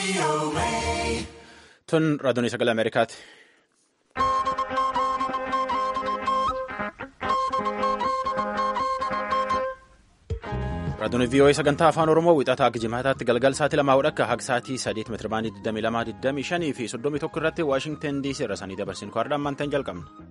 Tun raadiyoon sagalee Ameerikaati. Raadiyoon VOA sagantaa afaan Oromoo wixataa akka jimaataatti galgal sa'aatii lamaa hodhakka haga sa'aatii sadeet meetira baanii 22 fi 31 irratti Waashingtan DC irra sanii dabarsin kwaadhaan maantaan jalqabna.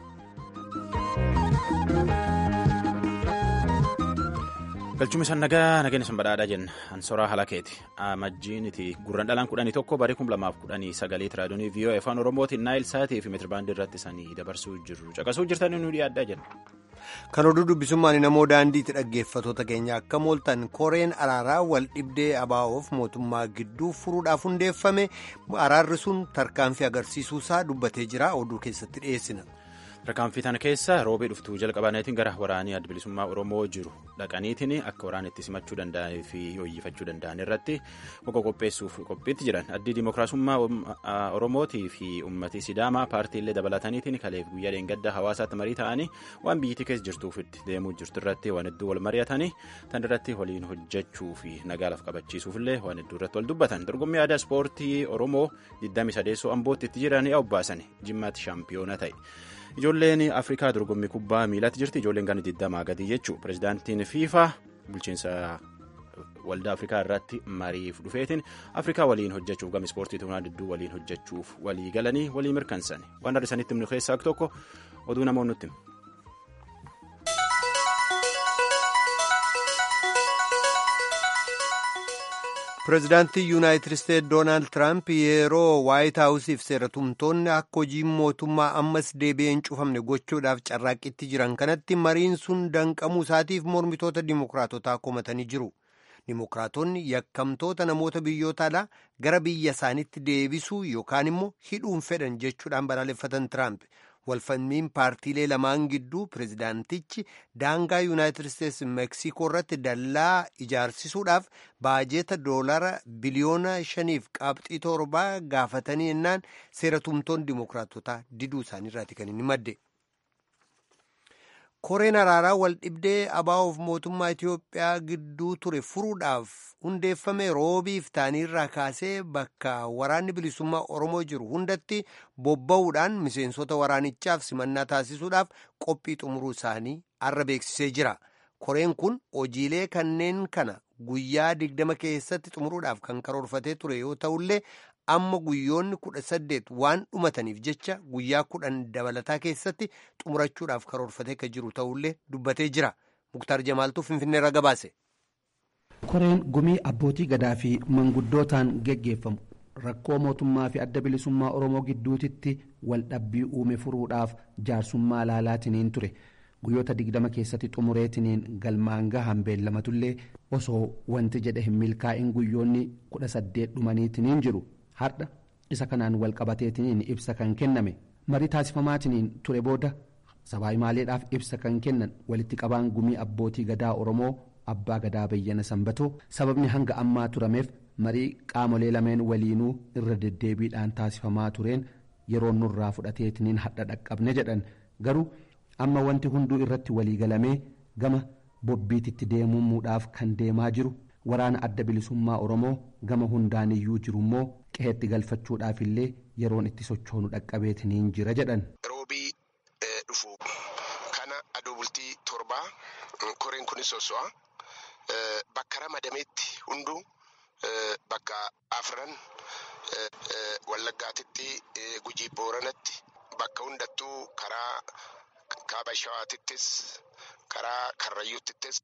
galchuma isaan nagaa nageenya isaan badhaadhaa jenna ansoraa halakeeti amajjiiniti gurran dhalaan kudhanii tokko barii kum lamaaf kudhanii sagalee raadiyoonii VOA afaan oromootiin naayil saatii fi meetirabaandii irratti isaanii dabarsuu jiru caqasuu jirtanii nu dhiyaadhaa jenna. kan oduu dubbisummaan namoo daandiitti dhaggeeffatoota keenya akka mooltan koreen araaraa wal dhibdee abaa'oof mootummaa gidduu furuudhaaf hundeeffame araarri sun tarkaanfii agarsiisuusaa dubbatee jira oduu keessatti dhiyeessina. tarkaanfii tana keessa roobee dhuftuu jalqabaniitiin gara waraanii adda bilisummaa oromoo jiru dhaqaniitiin akka waraan itti simachuu danda'anii fi hooyyifachuu danda'an irratti qoqa qopheessuuf qophiitti jiran addii dimookiraasummaa oromootii fi uummatii sidaamaa paartiilee dabalataniitiin kaleef guyyaa dheengaddaa hawaasaatti marii ta'anii waan biyyittii keessa jirtuuf itti deemuu jirtu irratti waan hedduu wal mari'atanii tan irratti waliin hojjechuu fi nagaalaaf qabachiisuufillee waan hedduu irratti wal dubbatan dorgommii aadaa ispoortii oromoo 23 ambootti itti jiranii obbaasan jimmaatti shaampiyoona ta'e. ijoolleen afrikaa dorgommii kubbaa miilaatti jirti ijoolleen gana 20 gadi jechuu pirezidaantiin fiifaa bulchiinsa waldaa afrikaa irratti mariif dhufeetiin afrikaa waliin hojjechuuf gama ispoortii tuunaa didduu waliin hojjechuuf walii galanii walii mirkansan waan har'isanitti himnu keessaa tokko oduu namoonni nutti pireezidaantii yuunaayitid isteetsi doonaald tiraamp yeroo waayit haawusiif seeratumtoonni akka hojiin mootummaa ammas deebi'een cufamne gochuudhaaf carraaqqitti jiran kanatti mariin sun danqamuu isaatiif mormitoota dimookiraatotaa komatanii jiru dimookiraatonni yakkamtoota namoota biyyoota alaa gara biyya isaaniitti deebisuu yookaan immoo hidhuun fedhan jechuudhaan balaaleffatan tiraamp walfalmiin paartiilee lamaan gidduu pireezidaantichi daangaa yuunaayitid isteetsi meeksikoo irratti dallaa ijaarsisuudhaaf baajeeta doolara biliyoona shaniif qabxii torbaa gaafatanii ennaan seeratumtoonni dimookiraatotaa diduu isaaniirraati kan inni madde. koreen araaraa wal dhibdee abaa'oof mootummaa Itiyoophiyaa gidduu ture furuudhaaf hundeeffame roobiif taaniirraa kaasee bakka waraanni bilisummaa Oromoo jiru hundatti bobba'uudhaan miseensota waraanichaaf simannaa taasisuudhaaf qophii xumuruu isaanii arra beeksisee jira. Koreen kun hojiilee kanneen kana guyyaa digdama keessatti xumuruudhaaf kan karoorfatee ture yoo ta'ullee amma guyyoonni kudha saddeet waan dhumataniif jecha guyyaa kudhan dabalataa keessatti xumurachuudhaaf karoorfatee kan jiru ta'ullee dubbatee jira muktaar jamaaltuu finfinneerra gabaase. koreen gumii abbootii gadaa fi manguddootaan geggeeffamu rakkoo mootummaa fi adda bilisummaa oromoo gidduutitti wal dhabbii uume furuudhaaf jaarsummaa laalaatiniin ture guyyoota digdama keessatti xumureetiniin galmaan gahan beellamatullee osoo wanti jedhe hin milkaa'in guyyoonni kudha saddeet dhumaniitiniin jiru. har'a isa kanaan wal qabateetiniin ibsa kan kenname marii taasifamaatiniin ture booda sabaahimaaleedhaaf ibsa kan kennan walitti qabaan gumii abbootii gadaa oromoo abbaa gadaa bayyana sanbatoo sababni hanga ammaa turameef marii qaamolee lameen waliinuu irra deddeebiidhaan taasifamaa tureen yeroo nurraa fudhateetiniin hadha dhaqqabne jedhan garuu amma wanti hunduu irratti waliigalamee gama bobbiititti deemuumuudhaaf kan deemaa jiru. waraana adda bilisummaa oromoo gama hundaaniyyuu jiru immoo qe'eetti galfachuudhaaf illee yeroon itti sochoonu dhaqqabeetiniin jira jedhan. roobii dhufu kana adoo bultii torbaa koreen kunis soso'a bakka ramadameetti hunduu bakka afran wallaggaatitti gujii booranatti bakka hundattuu karaa kaaba shawaatittis karaa karrayyuuttittis.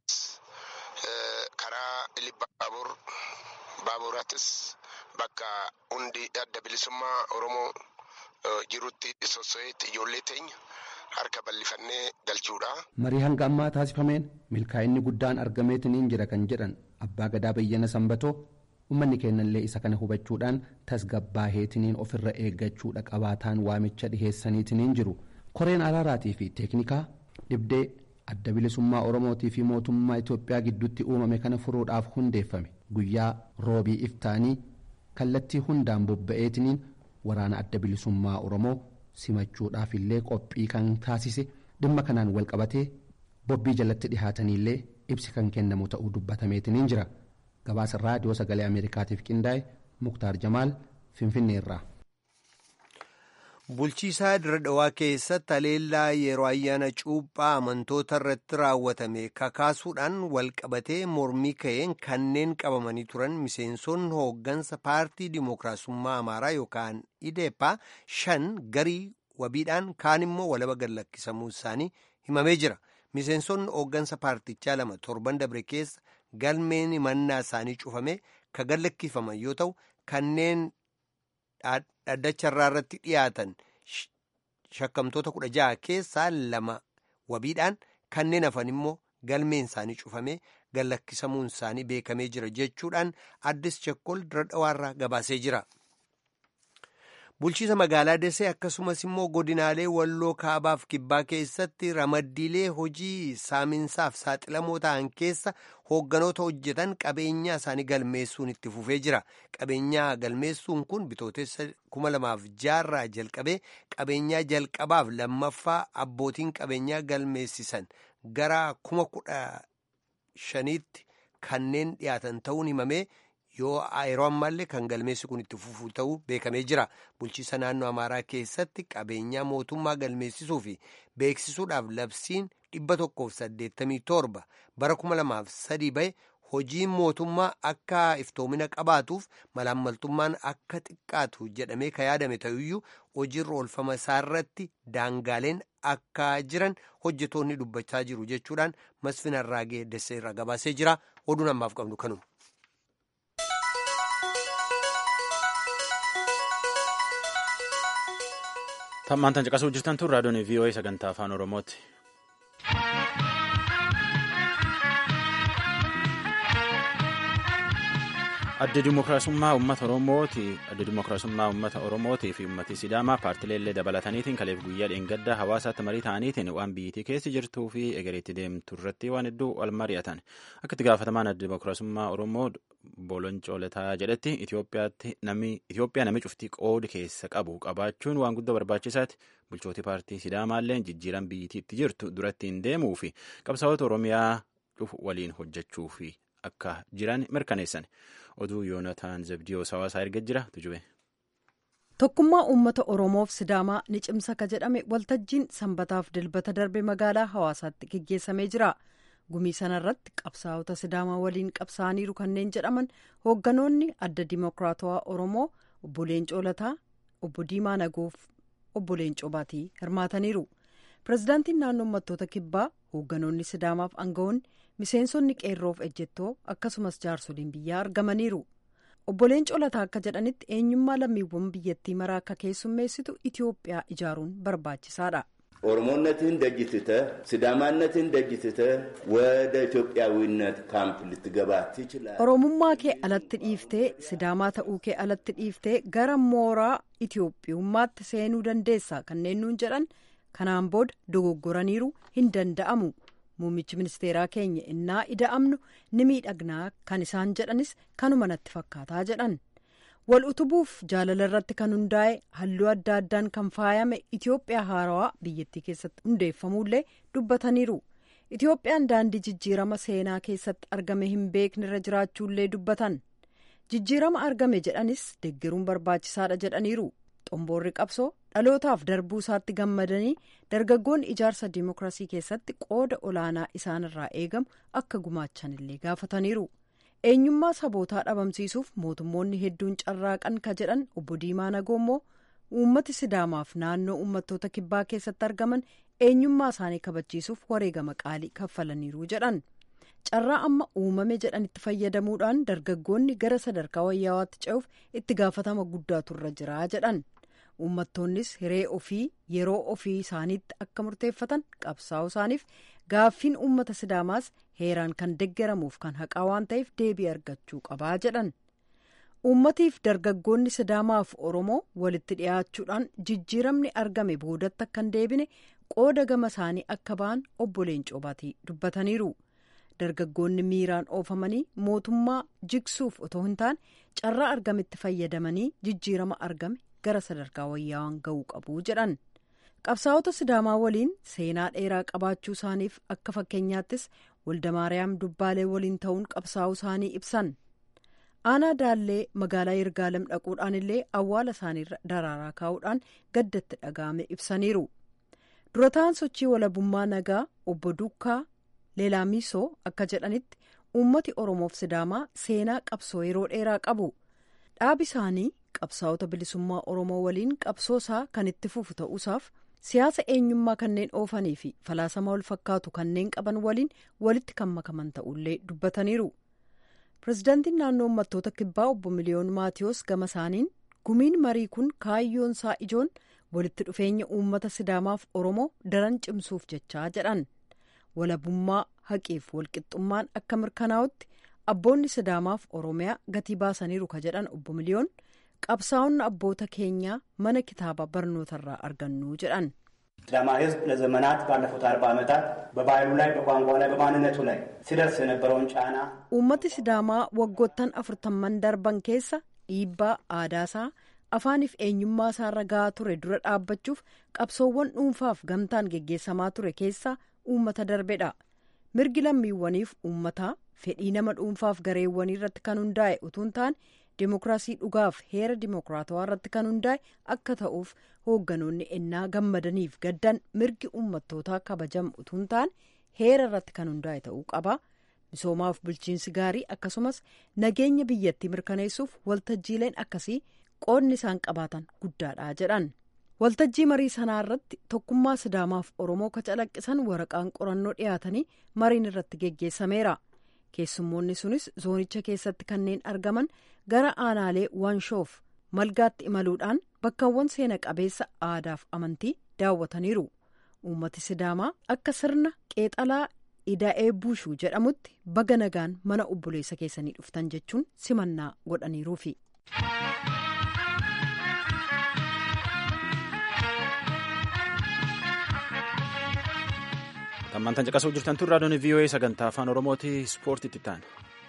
karaa ilibba baabur baaburaattis bakka hundi adda bilisummaa oromoo jirutti sosso'eetti ijoollee teenya harka bal'ifannee galchuudha. marii hanga ammaa taasifameen milkaa'inni guddaan argameetiniin jira kan jedhan abbaa gadaa bayyana sanbatoo ummanni keenyallee isa kana hubachuudhaan tasgabbaaheetiniin ofirra eeggachuudha qabaataan waamicha dhiheessaniitiniin jiru koreen araaraatii fi teeknikaa dhibdee. adda bilisummaa oromootii fi mootummaa itiyoophiyaa gidduutti uumame kana furuudhaaf hundeeffame guyyaa roobii iftaanii kallattii hundaan bobba'eetiniin waraana adda bilisummaa oromoo simachuudhaaf illee qophii kan taasise dhimma kanaan walqabatee bobbii jalatti dhihaataniillee ibsi kan kennamu ta'uu dubbatameetiniin jira gabaasa raadiyoo sagalee ameerikaatiif qindaa'e muktaar jamaal finfinneerraa. bulchiisaa dirra dhawaa keessatti haleellaa yeroo ayyaana cuuphaa amantoota irratti raawwatame kakaasuudhaan walqabatee mormii ka'een kanneen qabamanii turan miseensonni hooggansa paartii dimookiraasummaa amaaraa yookaan ideepaa shan garii wabiidhaan kaan immoo walaba gallakkisamuu isaanii himamee jira miseensonni hooggansa paartichaa lama torban dabre keessa galmeen himannaa isaanii cufame ka gallakkifaman yoo ta'u kanneen dhaddacharraa irratti dhiyaatan shakkamtoota kudha jaha keessaa lama wabiidhaan kanneen hafan immoo galmeen isaanii cufame gallakkisamuun isaanii beekamee jira jechuudhaan addis chekkol dira dhawaarraa gabaasee jira. bulchiisa magaalaa desee akkasumas immoo godinaalee walloo kaabaaf kibbaa keessatti ramaddiilee hojii saaminsaaf saaxilamoo ta'an keessa hoogganoota hojjetan qabeenyaa isaanii galmeessuun itti fufee jira qabeenyaa galmeessuun kun bitootessa kuma lamaaf jaarraa jalqabee qabeenyaa jalqabaaf lammaffaa abbootiin qabeenyaa galmeessisan gara kuma kudha shaniitti kanneen dhiyaatan ta'uun himamee yoo yeroo ammaallee kan galmeessi kun itti fufuu ta'uu beekamee jira bulchiisa naannoo amaaraa keessatti qabeenyaa mootummaa galmeessisuu fi beeksisuudhaaf labsiin dhibba tokkoof saddeettamii torba bara kuma lamaaf sadii bahe hojiin mootummaa akka iftoomina qabaatuuf malaammaltummaan akka xiqqaatu jedhamee ka yaadame ta'uyyuu hojiirra oolfama isaarratti daangaaleen akka jiran hojjetoonni dubbachaa jiru jechuudhaan masfin arraagee desseerra gabaasee jira oduun ammaaf qabnu kanuma. Tammaan caqasuu jirtan tun raadiyoon VOA sagantaa afaan Oromooti. Adda Dimookiraasummaa Uummata Oromooti. Adda Dimookiraasummaa Uummata Oromootii fi Uummati Sidaamaa paartileellee dabalataniitiin kaleef guyyaa dheengaddaa hawaasaatti marii ta'aniitiin waan biyyittii keessa jirtuu fi egereetti deemtu irratti waan hedduu wal mari'atan. Akka itti gaafatamaan Adda Dimookiraasummaa Oromoo Boloncoolataa jedhetti Itoophiyaa nami cuftii qoodi keessa qabu qabaachuun waan guddaa barbaachisaati. Bulchooti paartii Sidaamaallee jijjiiran biyyittii itti jirtu duratti hin deemuu fi qabsaa'ota Oromiyaa dhufu waliin hojjechuu fi akka jiran mirkaneessan. oduu yoonataan zabdiyoos hawaasaa erga jira tujube. tokkummaa uummata oromoof sidaamaa ni cimsa ka jedhame waltajjiin sanbataaf dilbata darbe magaalaa hawaasaatti geggeessamee jira gumii sanarratti qabsaa'ota sidaamaa waliin qabsaa'aniiru kanneen jedhaman hoogganoonni adda dimookiraatawaa oromoo obbo Leencoo Lataa obbo Diimaa Nagoof obbo Leencoo Baatii hirmaataniiru pirezidaantiin naannoo uummattoota kibbaa hoogganoonni sidaamaaf aangawoonni miseensonni qeerroof ejjettoo akkasumas jaarsoliin biyyaa argamaniiru obbo Leencoo Lataa akka jedhanitti eenyummaa lammiiwwan biyyattii maraa akka keessummeessitu Itoophiyaa ijaaruun barbaachisaadha. ኦሮሞነትህን ደጅትተህ ሲዳማነትህን ደጅትተህ ወደ ኢትዮጵያዊነት ካምፕ ልትገባ ትችላለህ። oromummaa kee alatti dhiiftee sidaamaa ta'uu kee alatti dhiiftee gara mooraa Itoophiyummaatti seenuu dandeessa kanneen nuun jedhan kanaan booda dogoggoraniiru hin danda'amu. muummichi ministeeraa keenya innaa ida'amnu ni miidhagnaa kan isaan jedhanis kanuma natti fakkaataa jedhan wal utubuuf jaalala irratti kan hundaa'e halluu adda addaan kan faayame itiyoophiyaa haarawaa biyyattii keessatti hundeeffamuullee dubbataniiru itiyoophiyaan daandii jijjiirama seenaa keessatti argame hin beekne irra jiraachuullee dubbatan jijjiirama argame jedhanis deeggaruun barbaachisaadha jedhaniiru xomboorri qabsoo dhalootaaf darbuu isaatti gammadanii dargaggoonni ijaarsa dimookiraasii keessatti qooda olaanaa isaanirraa eegamu akka gumaachanillee gaafataniiru eenyummaa sabootaa dhabamsiisuuf mootummoonni hedduun carraaqan ka jedhan obbo Diimaa Nagoommoo uummati sidaamaaf naannoo uummattoota kibbaa keessatti argaman eenyummaa isaanii kabachiisuuf wareegama qaalii kaffalaniiru jedhan carraa amma uumame jedhanitti fayyadamuudhaan dargaggoonni gara sadarkaa wayyaawaatti ce'uuf itti gaafatama guddaatu irra jira jedhan. uummattoonnis hiree ofii yeroo ofii isaaniitti akka murteeffatan qabsaa'uu isaaniif gaaffiin uummata sidaamaas heeraan kan deggeramuuf kan haqaa waan ta'eef deebii argachuu qabaa jedhan uummatiif dargaggoonni sidaamaaf oromoo walitti dhiyaachuudhaan jijjiiramni argame boodatti akka hin deebine qooda gama isaanii akka ba'an obbo Leencoo Baatii dubbataniiru dargaggoonni miiraan oofamanii mootummaa jigsuuf otoo hin taane carraa argametti fayyadamanii jijjiirama argame. gara sadarkaa wayyaawaan ga'uu qabu jedhan qabsaa'ota sidaamaa waliin seenaa dheeraa qabaachuu isaaniif akka fakkeenyaattis waldamaariyaam dubbaalee waliin ta'uun qabsaa'uu isaanii ibsan aanaa daallee magaalaa yirgaalem dhaquudhaan illee awwaala isaaniirra daraaraa kaa'uudhaan gaddatti dhaga'ame ibsaniiru durataan sochii walabummaa nagaa obbo Dukkaa Leelaamisoo akka jedhanitti uummati Oromoof Sidaamaa seenaa qabsoo yeroo dheeraa qabu dhaabi isaanii qabsaa'ota bilisummaa Oromoo waliin qabsoo isaa kan itti fufu ta'uusaaf siyaasa eenyummaa kanneen oofanii fi falaasama wal fakkaatu kanneen qaban waliin walitti kan makaman ta'ullee dubbataniiru. pirezidaantiin naannoo uummattoota kibbaa obbo miliyoon maatiyoos gama isaaniin gumiin marii kun kaayyoon isaa ijoon walitti dhufeenya uummata sidaamaaf oromoo daran cimsuuf jechaa jedhan walabummaa haqeef walqixxummaan akka mirkanaa'utti abboonni sidaamaaf oromiyaa gatii baasaniiru ka jedhan obbo miliyoon qabsaa'onni abboota keenyaa mana kitaaba barnootarraa argannu jedhan. ሲዳማ ሕዝብ ለዘመናት ባለፉት አርባ ዓመታት በባህሉ ላይ በቋንቋ ላይ በማንነቱ ላይ ሲደርስ የነበረውን ጫና uummati sidaamaa waggoottan afurtamman darban keessa dhiibbaa aadaasaa afaaniif eenyummaa isaarra gahaa ture dura dhaabbachuuf qabsoowwan dhuunfaaf gamtaan geggeessamaa ture keessaa uummata darbedha mirgi lammiiwwaniif uummataa fedhii nama dhuunfaaf gareewwanii irratti kan hundaa'e utuu hin taane dimokiraasii dhugaaf heera dimokiraatawaa irratti kan hundaa'e akka ta'uuf hoogganoonni ennaa gammadaniif gaddan mirgi uummattootaa kabajamu utuu hin taane heera irratti kan hundaa'e ta'uu qaba misoomaaf bulchiinsi gaarii akkasumas nageenya biyyattii mirkaneessuuf waltajjiileen akkasii qoodni isaan qabaatan guddaadha jedhan waltajjii marii sanaa irratti tokkummaa sidaamaaf oromoo ka calaqqisan waraqaan qorannoo dhiyaatanii mariin irratti geggeessameera keessummoonni sunis zoonicha keessatti kanneen argaman gara aanaalee wanshoof malgaatti imaluudhaan bakkawwan seena qabeessa aadaaf amantii daawwataniiru uummati sidaamaa akka sirna qeexalaa ida'ee buushuu jedhamutti baga nagaan mana obboleessa keessanii dhuftan jechuun simannaa godhaniiruufi. Tammantan caqasuu jirtan tun raadiyoon VOA sagantaa afaan Oromooti ispoortiitti ta'an.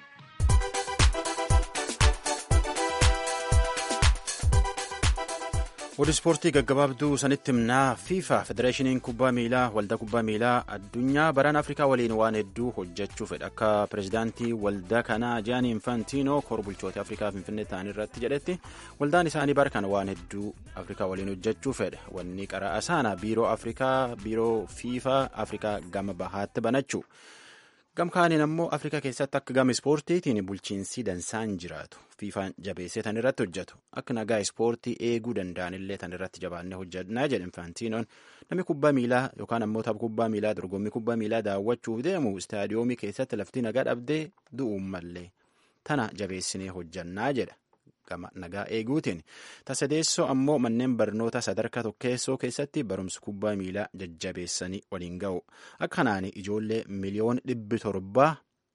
Oduu ispoortii gaggabaabduu sanitti himnaa FIFA federeeshiniin kubbaa miilaa waldaa kubbaa miilaa addunyaa baraan Afrikaa waliin waan hedduu hojjechuu fedha akka pirezidaantii waldaa kanaa Jaanii Infantiinoo kor bulchoota Afrikaa Finfinnee ta'an irratti jedhetti waldaan isaanii bara kana waan hedduu Afrikaa waliin hojjechuu fedha wanni qaraa saana biiroo Afrikaa biiroo FIFA Afrikaa gama bahaatti banachuu. gamkaaniin ammoo afrikaa keessatti akka gama ispoortiitiin bulchiinsi dansaan jiraatu fiifaan jabeessee tan irratti hojjetu akka nagaa ispoortii eeguu danda'anillee tan irratti jabaannee hojjannaa jedhe infaantiinoon namni kubbaa miilaa yookaan ammoo tapha kubbaa miilaa dorgommii kubbaa miilaa daawwachuuf deemu istaadiyoomii keessatti lafti nagaa dhabdee du'uun mallee tana jabeessinee hojjannaa jedha gama nagaa eeguutiin tasadeessoo ammoo manneen barnoota sadarkaa tokkeessoo keessatti barumsa kubbaa miilaa jajjabeessanii waliin ga'u akkanaan ijoollee miliyoon dhibbi torbaa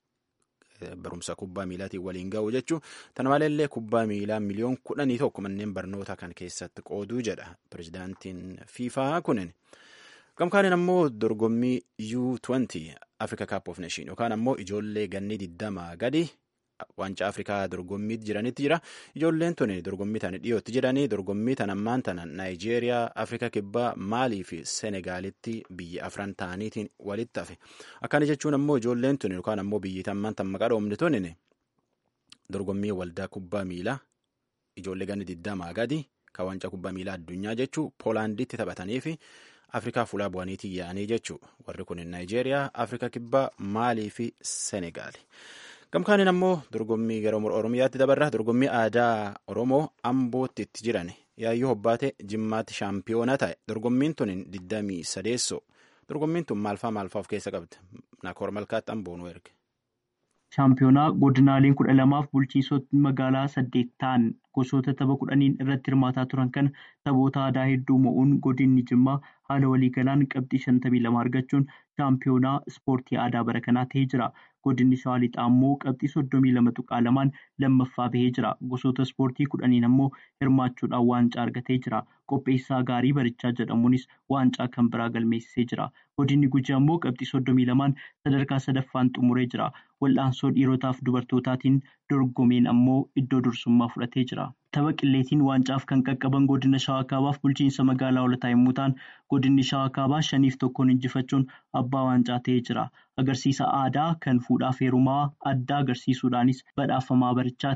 barumsa kubbaa miilaatiin waliin ga'u jechuun tana maleellee kubbaa miilaa miliyoon kudhanii tokko manneen barnoota kan keessatti qooduu jedha pirezidaantiin fiifaa kunin. gamkaaniin ammoo dorgommii U20 Africa Cup of Nation yookaan ammoo ijoollee ganni digdamaa gadi. Waancaa Afrikaa dorgommiitti jiranitti jira. Ijoolleen tuni dorgommii tana dhiyootti jedhanii dorgommii tana ammaan tana Naayijeeriyaa, Afrikaa Kibbaa, Maalii fi Senegaalitti biyya afran ta'aniitiin walitti hafe. Akkana jechuun ammoo ijoolleen tuni yookaan ammoo biyyi ammaan tan maqaa dhoomne tuni dorgommii waldaa kubbaa miilaa ijoollee ganni digdamaa gadi kan waancaa kubbaa miilaa addunyaa jechuu Poolaanditti taphatanii fi Afrikaa fuulaa bu'aniitiin yaa'anii jechuu warri kun Naayijeeriyaa, Afrikaa Kibbaa, Maalii fi Senegaali. gamkaaniin ammoo dorgommii gara oromiyaatti dabarra dorgommii aadaa oromoo ambootti itti jiran yaayyoo hobbaate jimmaatti shaampiyoona ta'e dorgommiin tun digdamii sadeessoo dorgommiin tun maalfaa maalfaa of keessa qabdi nakoor malkaatti amboonuu erge. shaampiyoonaa godinaaleen kudha lamaaf bulchiinsota magaalaa saddeet ta'an gosoota tapha kudhaniin irratti hirmaataa turan kana taphoota aadaa hedduu mo'uun godinni jimmaa haala waliigalaan qabxii shantamii lama argachuun shaampiyoonaa ispoortii aadaa bara kanaa ta'ee jira. godinni shawaa lixaa immoo qabxii soddomii lama tuqaa lamaan lammaffaa bahee jira gosoota ispoortii kudhaniin ammoo hirmaachuudhaan waancaa argatee jira qopheessaa gaarii barichaa jedhamuunis waancaa kan biraa galmeessisee jira godinni gujii ammoo qabxii soddomii lamaan sadarkaa sadaffaan xumuree jira wal'aansoo dhiirotaaf dubartootaatiin dorgomeen ammoo iddoo dursummaa fudhatee jira. tapha qilleetiin waancaaf kan qaqqaban godina shawaa kaabaaf bulchiinsa magaalaa olataa yommuu ta'an godinni shawaa kaabaa shaniif tokkoon injifachuun abbaa waancaa ta'ee jira agarsiisa aadaa kan fuudhaaf heerumaa addaa agarsiisuudhaanis badhaafamaa barichaati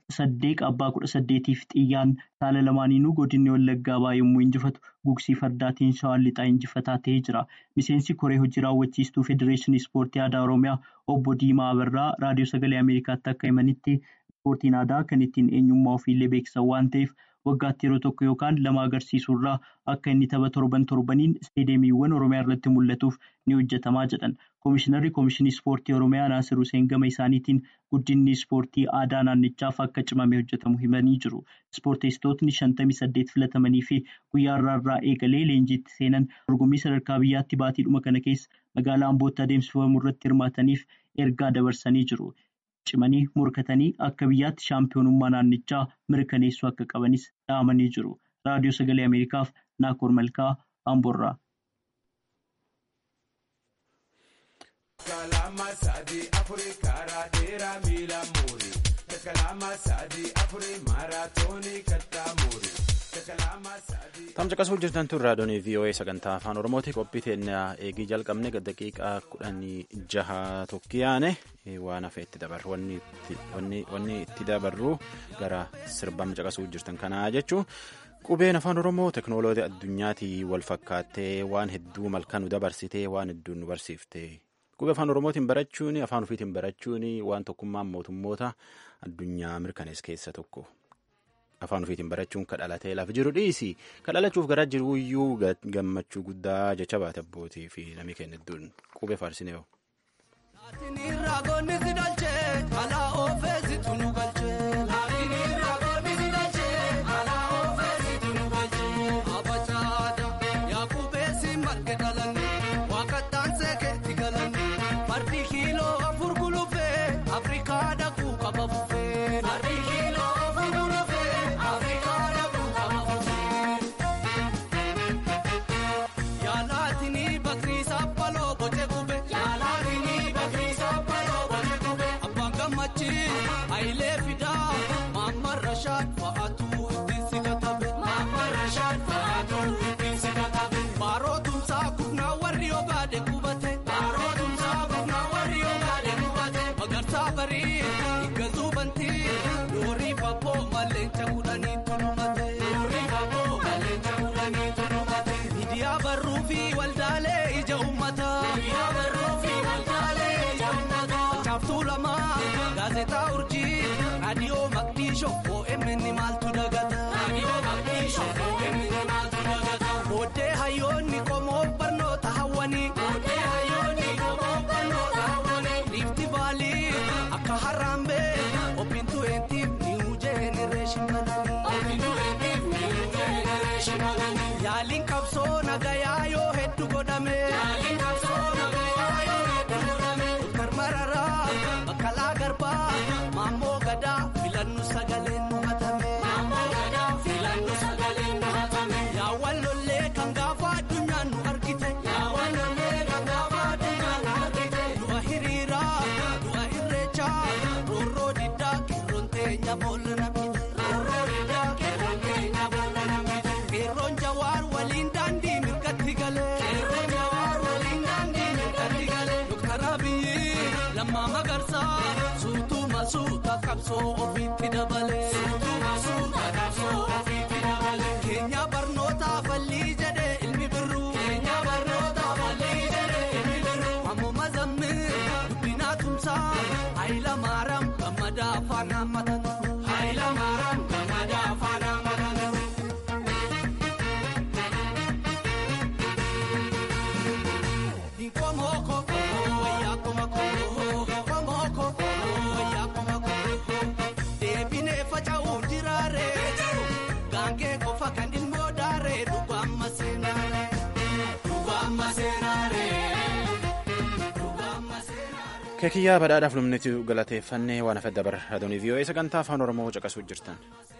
saddeeq abbaa kudha saddeetiif xiyyaan saala lamaaniinuu godinni wallaggaa ba'aa yommuu injifatu gugsii fardaatiin shawaan lixaa injifataa ta'ee jira. Miseensi koree hojii raawwachiistuu federeeshinii ispoortii aadaa oromiyaa obbo Diimaa Abarraa raadiyoo sagalee Ameerikaatti akka himanitti ispoortiin aadaa kan ittiin eenyummaa ofiillee beeksisan waan ta'eef waggaatti yeroo tokko yookaan lama agarsiisuurraa akka inni tapha torban torbaniin isteediyeemiiwwan oromiyaa irratti mul'atuuf ni hojjetamaa jedhan. Koomishinarri Koomishinii Ispoortii Oromiyaa Naasir Hussein gama isaaniitiin guddinni ispoortii aadaa naannichaaf akka cimamee hojjetamu himanii jiru. Ispoorteessitootni shantamii saddeet filatamanii fi guyyaa irraa eegalee leenjiitti seenan dorgommii sadarkaa biyyaatti baatiidhuma kana keessa magaalaa Ambootti adeemsifamu irratti hirmaataniif ergaa dabarsanii jiru. Cimanii morkatanii akka biyyaatti shaampiyoonummaa naannichaa mirkaneessuu akka qabanis dhaamanii jiru. Raadiyoo Sagalee Ameerikaaf Naakoor Malkaa Amboorraa. Kalama sadi afuri karaa dheeraa miila muuri. Kalama sadi afuri maaraatoonii kattaa muuri. Tamsa qasuu jirtan tun raadiyoon VOA sagantaa afaan Oromooti qophii teenya eegii jalqabne daqiiqaa kudhanii jaha tokkiyaane waan hafe itti dabarru wanni itti dabarru gara sirbama caqasuu jirtan kanaa jechuun qubeen afaan Oromoo teknooloojii addunyaatii wal fakkaattee waan hedduu malkaa nu dabarsitee waan hedduu nu barsiifte. Qubee afaan Oromootiin barachuun afaan ofiitiin barachuun waan tokkummaan mootummoota addunyaa mirkanees keessa tokko. Afaan ofiitiin barachuun ka dhalatee lafa jiru dhiisi. Ka dhalachuuf garaa jiru iyyuu gammachuu guddaa jecha baate abbootii fi namni kenna hedduun qubee faarsinee hoo. Raadiyoo Maqdishoo OMN maaltu dagata. Booddee hayyoonni qomoo barnoota hawwanii. Riifti baalii akka harambee obbintu eentiif niiwu jeenereeshinii. Yaaliin qabsoo nagayaa yoo hedduu godhame. Karmararaa bakkalaa garbaa maammoo gadaa filannu sagaleen nu hatame. Yaawwan lollee kan gaafa addunyaan nu argite. Du'a hiriiraa du'a irreechaa roorroo diddaa qeerroon teenya boolla namite. Qeerroon jawaar waliin daandii mirgatti galee. Doktar Abiyyi lammaa magarsaa suutuu masuuta qabsoo ofiitti dabalee. Keenya barnootaa fallii jedhee ilmi birruu. Ammuma zammii guddinaa tumsaa Hayila Maaraam gammadaa afaan hammatatu. Deebinee faca'uun jiraaree gaangee qofa kan ilmoo daaree dhugaa amma seenaaree. Keekiyyaa badhaadhaaf lumniti galateeffannee waan hafe dabar adoonii vii'oo'ee sagantaa afaan oromoo caqasuu jirtan.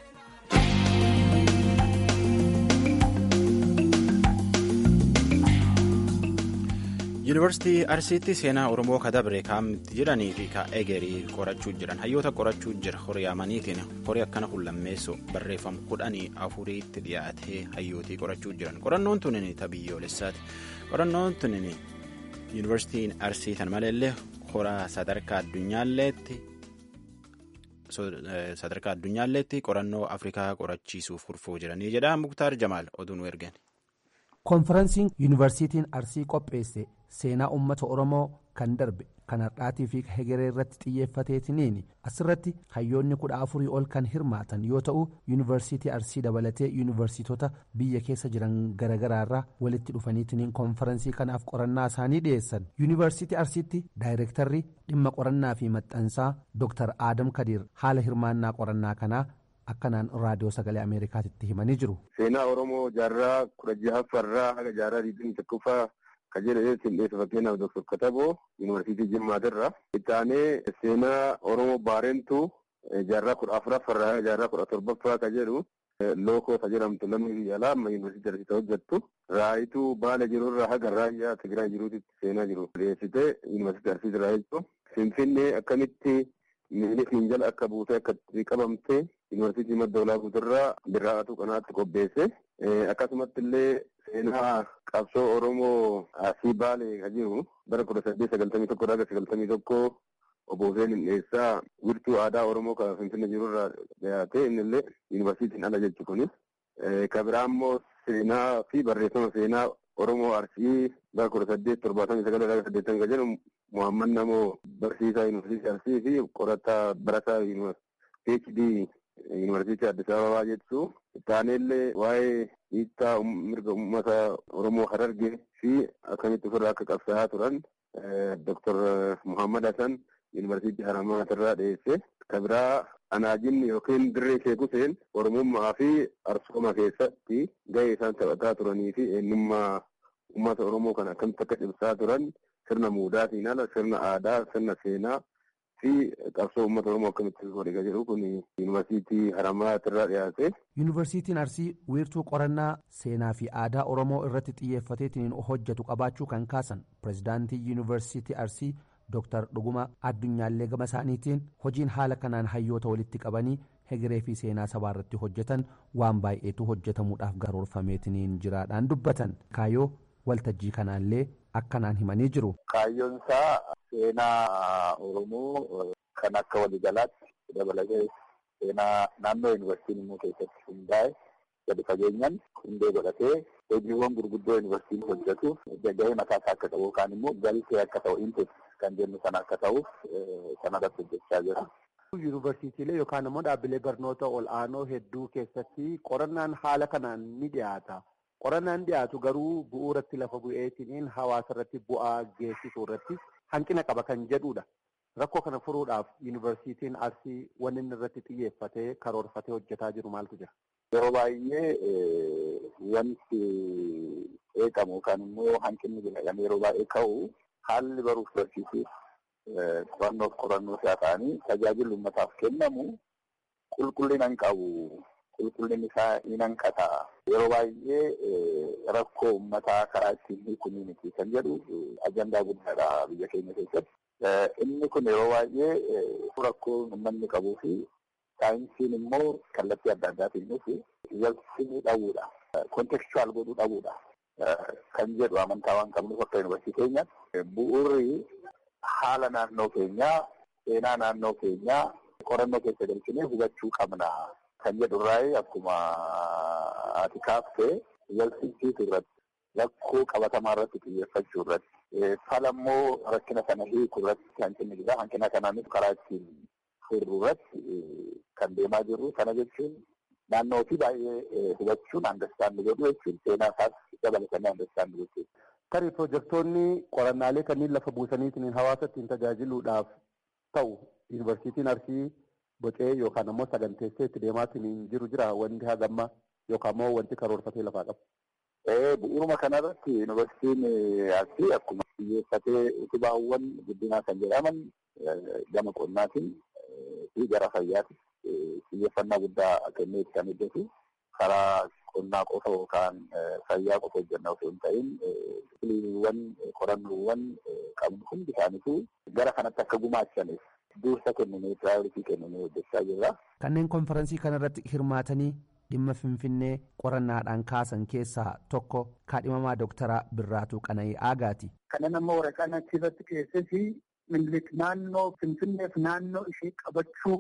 yuunivarsiitii arsiitti seenaa oromoo kadabre kaamitti jedhanii fi ka egerii qorachuu jiran hayyoota qorachuu jira horiyaamaniitiin horii akkana hullammeessoo barreeffam kudhanii afuriitti dhiyaatee hayyootii qorachuu jiran qorannoon tunin tabiyyoolessaati qorannoon tunin yuunivarsiitiin arsii tan maleellee horaa sadarkaa addunyaalleetti sadarkaa addunyaalleetti qorannoo afrikaa qorachiisuuf kurfoo jiranii jedha muktaar jamaal oduu nu ergan. konferansiin yuunivarsiitiin arsii qopheesse seenaa uummata oromoo kan darbe kan har'aatii fi hegeree irratti xiyyeeffateetiniin asirratti hayyoonni kudha afurii ol kan hirmaatan yoo ta'u yuunivarsiitii arsii dabalatee yuunivarsiitota biyya keessa jiran garagaraarraa walitti dhufaniitiniin konferansii kanaaf qorannaa isaanii dhiyeessan yuunivarsiitii arsiitti daayirektarri dhimma qorannaa fi maxxansaa dr aadam kadiir haala hirmaannaa qorannaa kanaa akkanaan raadiyoo sagalee ameerikaatitti himanii jiru. seenaa oromoo jaarraa kudha jahaffaarraa haga jaarraa digdamii tokkoffaa ka jedhe qindeessa fakkeenyaaf doktor kataboo yuunivarsiitii jimmaatirra itti aanee seenaa oromoo baareentu jaarraa kudha afuraffaarraa haga jaarraa kudha torbaffaa ka jedhu lookoo ka jedhamtu lammii biyya alaa amma yuunivarsiitii arsiitti hojjettu raayituu baala jirurraa haga raayyaa tigraay jiruutitti seenaa jiru dhiyeessite yuunivarsiitii arsiitirraa jechuun finfinnee akkamitti miilik minjala akka buutee akka qabamte yuunivarsiitii madda olaa guuturraa birraa'atu kanaatti qopheesse akkasumatti illee seenaa qabsoo oromoo asii baalee ka jiru bara kudha saddeet sagaltamii tokko haga sagaltamii tokko obbo Hussein Hindheessaa wiirtuu aadaa oromoo kan finfinnee jirurraa dhiyaate inni illee yuunivarsiitiin ala jechu kuni ka biraa immoo seenaa fi barreeffama seenaa oromoo arsii bara kudha saddeet torbaatamii sagal haga saddeettan ka jedhu Muhammad Namoo barsiisaa yuunivarsiitii Arsii fi qorataa barataa PhD yuunivarsiitii Addis Ababaa jettu. Taaneellee waa'ee hiittaa mirga uummata Oromoo Harargee fi akkamitti ofirraa akka qabsaa'aa turan Dr. Muhammad Hassan yuunivarsiitii Haramaatirraa dhiyeesse. Ka biraa anaajinni yookiin dirree Sheek Huseen Oromummaa fi Arsooma keessatti gahee isaan taphataa turanii fi eenyummaa uummata Oromoo kan akkamitti akka cimsaa turan sirna muudaatiin ala sirna aadaa sirna seenaa fi qabsoo uummata oromoo akkamitti godhe jedhu kun yuunivarsiitii haramaatirraa dhiyaate. yuunivarsiitiin arsii wiirtuu qorannaa seenaa fi aadaa oromoo irratti xiyyeeffateetiin hojjetu qabaachuu kan kaasan pirezidaantii yuunivarsiitii arsii dooktar dhuguma addunyaallee gama isaaniitiin hojiin haala kanaan hayyoota walitti qabanii hegeree fi seenaa sabaa irratti hojjetan waan baay'eetu hojjetamuudhaaf garoorfameetiniin jiraadhaan dubbatan kaayoo waltajjii kanaallee akkanaan himanii jiru. Kaayyoon isaa seenaa Oromoo kan akka waliigalaatti dabalatee seenaa naannoo yuunivarsiitiin immoo keessatti hundaa'e gadi fageenyaan hundee godhatee hojiiwwan gurguddoo yuunivarsiitiin hojjetu gahee mataa isaa akka ta'u yookaan immoo galtee akka ta'u input kan jennu sana akka ta'uuf sanarratti hojjechaa jira. Yuunivarsiitiilee yookaan immoo dhaabbilee barnoota ol aanoo hedduu keessatti qorannaan haala kanaan ni dhiyaata. qorannaan dhiyaatu garuu bu'uuratti lafa bu'eetiin hawaasa irratti bu'aa geessisuu irratti hanqina qaba kan jedhudha. Rakkoo kana furuudhaaf yuunivarsiitiin arsii wanni inni irratti xiyyeeffatee karoorfatee hojjetaa jiru maaltu jira? Yeroo baay'ee wanti eegamu yookaan immoo hanqinni jedhame yeroo baay'ee ka'u haalli baruuf barsiisuuf qorannoof qorannoo isaa ta'anii tajaajilli uummataaf kennamu qulqullina hin qabu. qulqullinni isaa ni hanqata. Yeroo baay'ee rakkoo uummataa karaa ittiin hiikuu miti kan jedhu ajandaa guddaadha biyya keenya keessatti. Inni kun yeroo baay'ee rakkoo uummanni qabuu fi saayinsiin immoo kallattii adda addaatiin dhufu walsimuu dhabuudha. Kontekstuwaal godhuu dhabuudha. Kan jedhu amantaa waan qabnuuf akka yuunivarsiitii keenyaatti bu'uurri haala naannoo keenyaa, seenaa naannoo keenyaa qorannoo keessa galchinee hubachuu qabna. kan jedhurraa akkuma ati kaaftee walsimsiisuu irratti rakkoo qabatamaa irratti xiyyeeffachuu irratti falammoo rakkina sana hiikuu irratti hanqinni jira hanqina kanaanis karaa ittiin furuu irratti kan deemaa jirru kana jechuun naannoo fi baay'ee hubachuun andastaandi godhu jechuun seenaa isaas dabalatanii andastaandi gochuudha. Tarii pirojektoonni qorannaalee kanneen lafa buusaniitiin hawaasa ittiin tajaajiluudhaaf ta'u yuunivarsiitiin Arsii bocee yookaan ammoo saganteessee itti deemaatiin jiru jira wanti hagamma yookaan ammoo wanti karoorfatee lafaa qabu. Bu'uuruma kanarratti yuunivarsiitiin Arsii akkuma xiyyeeffatee utubaawwan guddinaa kan jedhaman gama qonnaatiin fi gara fayyaatiin xiyyeeffannaa guddaa kennee itti kan hojjetu karaa qonnaa qofa yookaan fayyaa qofa hojjenna osoo hin ta'in filiiwwan qorannoowwan qabnu hundi isaaniitu gara kanatti akka gumaachaniif dursa kennanii piraayoritii kennanii hojjechaa jirra. Kanneen konferansii kanarratti hirmaatanii dhimma finfinnee qorannaadhaan kaasan keessaa tokko kaadhimamaa dooktaraa Birraatuu Qana'ii Aagaati. Kana nama waraqaan achirratti keessatti Minilik naannoo Finfinneef naannoo ishee qabachuu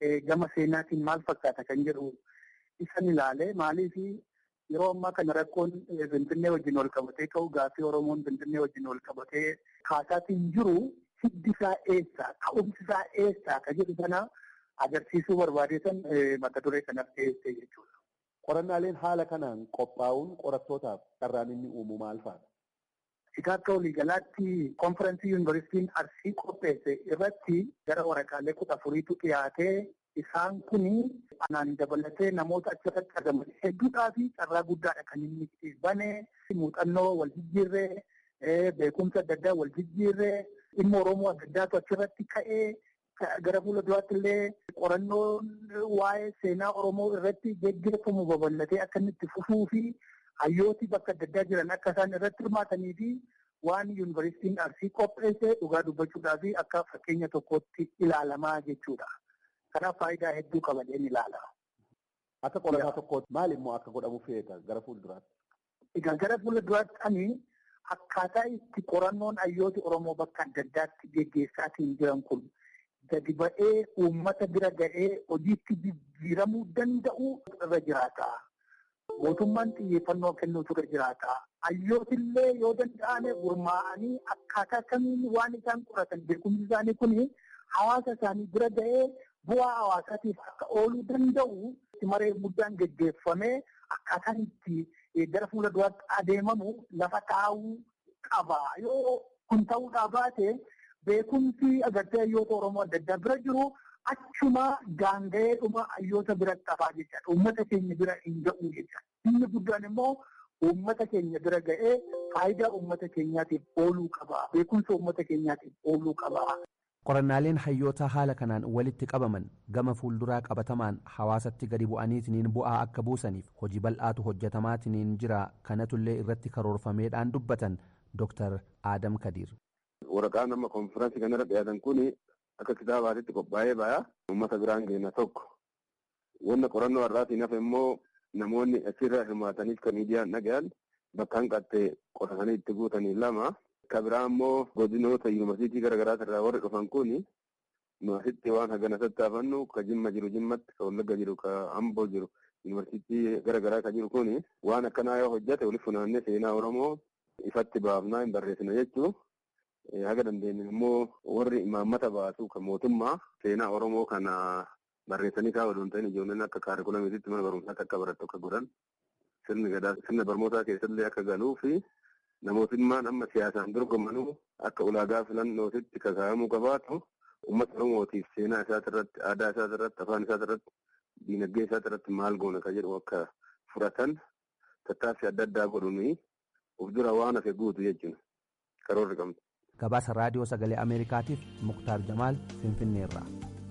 gama seenaatiin maal fakkaata kan jedhu isan ilaale maaliif yeroo ammaa kana rakkoon Finfinnee wajjin wal qabatee ka'u gaaffii Oromoon Finfinnee wajjin wal qabatee kaasaatiin jiru hiddi isaa eessa ka'umsi isaa eessa ka jedhu sana agarsiisuu barbaadeetan mata duree kanaaf dhiyeessee jechuudha. Qorannaaleen haala kanaan qophaa'uun qorattootaaf carraan inni uumu maal fa'a? Egaa akka waliigalaatti konferensii yuunivarsiitiin Arsii qopheesse irratti gara waraqaalee kudha afuriitu dhiyaatee isaan kun anaan dabalatee namoota achirratti argaman hedduudhaa fi carraa guddaadha kan inni bane muuxannoo wal jijjiirree beekumsa adda addaa wal jijjiirree dhimma Oromoo adda addaatu achirratti ka'ee gara fuula duraatti illee qorannoon waa'ee seenaa Oromoo irratti geggeeffamu babal'atee akka inni itti fufuu fi hayyooti bakka adda addaa jiran akka isaan irratti hirmaatanii fi waan yuunivarsiitiin Arsii qopheesse dhugaa dubbachuudhaa fi akka fakkeenya tokkootti ilaalamaa jechuudha. Kanaaf faayidaa hedduu qabadeen ilaala. Akka qorataa tokkootti maal immoo akka godhamu feeta gara fuulduraatti? Egaa gara fuulduraatti ani akkaataa itti qorannoon hayyooti Oromoo bakka adda addaatti geggeessaatiin jiran kun gadi ba'ee uummata bira ga'ee hojiitti jijjiiramuu danda'u irra jiraata. Mootummaan xiyyeeffannoo kennuutu irra jiraata. Hayyootillee yoo danda'ame gurmaa'anii akkaataa kamiin waan isaan qoratan beekumsi isaanii kun hawaasa isaanii bira ga'ee bu'aa hawaasaatiif akka ooluu danda'u maree guddaan geggeeffamee akkaataan itti gara fuula duraatti adeemamu lafa taa'uu qaba. Yoo kun ta'uudhaa baate beekumsi agartee hayyoota Oromoo adda addaa bira jiru achuma gaanga'ee dhuma hayyoota biratti hafaa jechaadha. Uummata keenya bira hin ga'u jechaadha. Inni guddaan immoo uummata keenya bira ga'ee faayidaa uummata keenyaatiif ooluu qaba. Beekumsa uummata keenyaatiif ooluu qaba. qorannaaleen hayyoota haala kanaan walitti qabaman gama fuulduraa qabatamaan hawaasatti gadi bu'aniitiniin bu'aa akka buusaniif hojii bal'aatu hojjetamaatiniin jira kanatullee irratti karoorfameedhaan dubbatan Dr. Adam Kadir. Waraqaan amma konfiraansii kanarra dhiyaatan kun akka kitaabaatitti qophaa'ee ba'aa uummata biraan geenya tokko. Wanna qorannoo har'aatiin hafe immoo namoonni achirra hirmaataniif kan miidiyaan dhagayan bakka hanqattee qoratanii itti guutanii lama. Ka biraa immoo godinoota yuunivarsiitii garaagaraa irraa warri dhufan kun nu asitti waan hagana tattaafannu ka jimma jiru jimmatti ka wallagga jiru ka amboo jiru yuunivarsiitii garaagaraa ka jiru kun waan akkanaa yoo hojjate walitti funaannee seenaa oromoo ifatti baafnaa hin barreessina jechuu haga dandeenye immoo warri imaammata baasu kan mootummaa seenaa oromoo kana barreessanii kaa'u osoo hin ta'in ijoolleen akka kaarikulamiititti mana barumsaatti akka barattu akka godhan sirni gadaa sirna barnootaa keessallee akka galuu fi namootummaan amma siyaasaan dorgomanuu akka ulaagaa filannootitti kakaa'amuu qabaatu uummata oromootiif seenaa isaati irratti aadaa isaati irratti afaan isaati irratti diinagdee isaati irratti maal goona ka jedhu akka fudhatan tattaaffii adda addaa godhuni of dura waan hafe guutu jechuudha karoorri qabna. Gabaasa raadiyoo sagalee Ameerikaatiif Muktaar Jamaal Finfinneerraa.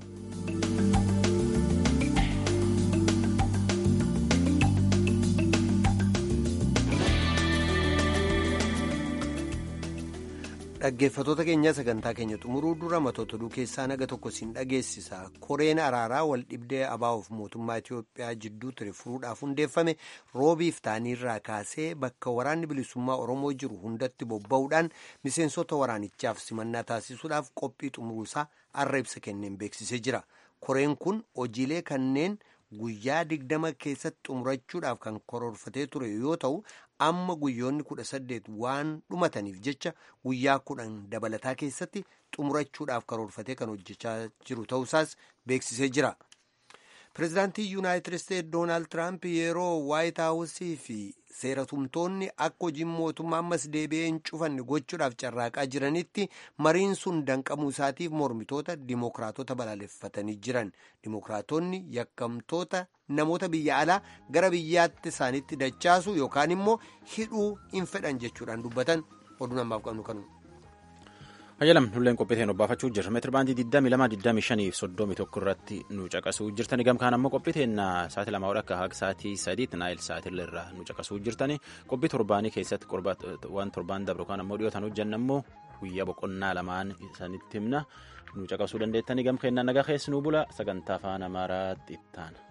dhaggeeffatoota keenya sagantaa keenya xumuruu dura matoota oduu keessaa naga tokko siin dhageessisa koreen araaraa wal dhibdee abaa'uuf mootummaa itiyoophiyaa jidduu ture furuudhaaf hundeeffame roobiif taaniirraa kaasee bakka waraanni bilisummaa oromoo jiru hundatti bobba'uudhaan miseensota waraanichaaf simannaa taasisuudhaaf qophii xumuruusaa arra ibsa kenneen beeksisee jira koreen kun hojiilee kanneen guyyaa digdama keessatti xumurachuudhaaf kan karoorfatee ture yoo ta'u amma guyyoonni kudha saddeet waan dhumataniif jecha guyyaa kudhan dabalataa keessatti xumurachuudhaaf karoorfatee kan hojjechaa jiru ta'uusaas beeksisee jira. pireezidaantii yuunaayitid isteetsi doonaald tiraamp yeroo waayit haawusii fi seeratumtoonni akka hojiin mootummaa ammas deebi'ee hin cufanne gochuudhaaf carraaqaa jiranitti mariin sun danqamuu isaatiif mormitoota dimookiraatota balaaleffatanii jiran dimookiraatonni yakkamtoota namoota biyya alaa gara biyyaatti isaaniitti dachaasu yookaan immoo hidhuu hin fedhan jechuudhaan dubbatan oduu namaaf qabnu kanu. Hayyalam nulleen qophiiteen obbaafachuu jirra. Meetira baandii 22, 25 fi 31 irratti nu caqasuu jirtani. Gamkaan ammoo qophiiteen sa'aatii lama akka haga sa'aatii sadiitti naayil sa'aatii irraa nu caqasuu jirtani. Qophii torbaanii keessatti waan torbaan dabru kan ammoo dhiyootaan hojjanna ammoo guyyaa boqonnaa lamaan isaanitti himna nu caqasuu dandeettani. Gamkeenna nagaa keessi nu bula sagantaa afaan amaaraatti ittaana.